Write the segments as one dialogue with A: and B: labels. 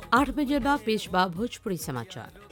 A: आठ बजे बाद पेशवा भोजपुरी समाचार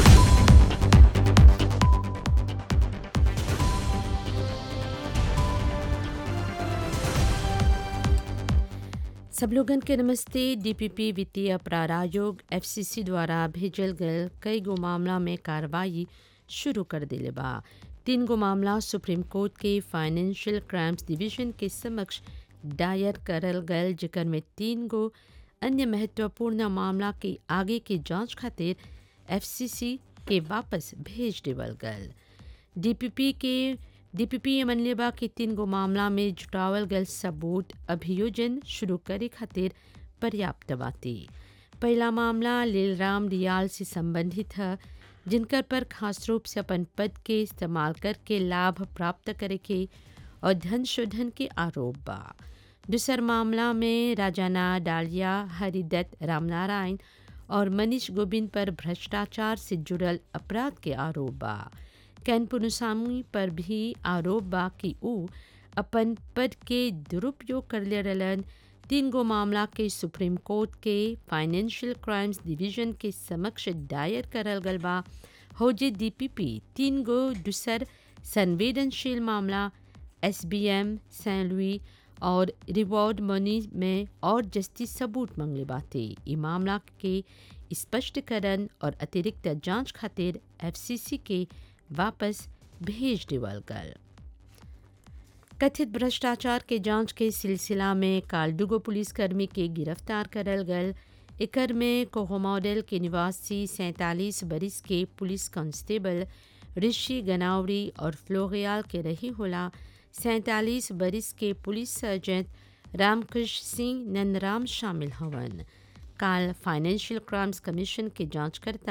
A: सब लोगन के नमस्ते डीपीपी वित्तीय अपराध आयोग एफसीसी द्वारा भेजल गल कई गो मामला में कार्रवाई शुरू कर दिले बा तीन गो मामला सुप्रीम कोर्ट के फाइनेंशियल क्राइम्स डिवीजन के समक्ष दायर करल गल जेकर में तीन गो अन्य महत्वपूर्ण मामला के आगे के जांच खातिर एफसीसी के वापस भेज देवल गल डीपीपी के डीपीपी मनले बा कि तीन गो मामला में जुटावल गल सबूत अभियोजन शुरू करे खातिर पर्याप्त बाती पहला मामला लीलराम रियाल से संबंधित है जिनकर पर खास रूप से अपन पद के इस्तेमाल करके लाभ प्राप्त करे के और धन शोधन के आरोप बा दूसर मामला में राजाना डालिया हरिदत्त रामनारायण और मनीष गोबिंद पर भ्रष्टाचार से जुड़ल अपराध के आरोप बा कैन पुनुसामी पर भी आरोप बा कि ऊ अपन पद के दुरुपयोग कर ले रहलन तीन गो मामला के सुप्रीम कोर्ट के फाइनेंशियल क्राइम्स डिवीजन के समक्ष दायर करल गल बा हो जे डीपीपी तीन गो दूसर संवेदनशील मामला एसबीएम सैन लुई और रिवॉर्ड मनी में और जस्ती सबूत मंगले बाते ई मामला के स्पष्टीकरण और अतिरिक्त जांच खातिर एफसीसी के वापस भेज देवल गल कथित भ्रष्टाचार के जांच के सिलसिला में काल दुगो पुलिसकर्मी के गिरफ्तार करल गल एकर में कोहो मॉडल के निवासी सैंतालीस बरिस के पुलिस कांस्टेबल ऋषि गनावरी और फ्लोरियाल के रही होला सैंतालीस बरिस के पुलिस सर्जन रामकृष्ण सिंह नंदराम शामिल हवन काल फाइनेंशियल क्राइम्स कमीशन के जांचकर्ता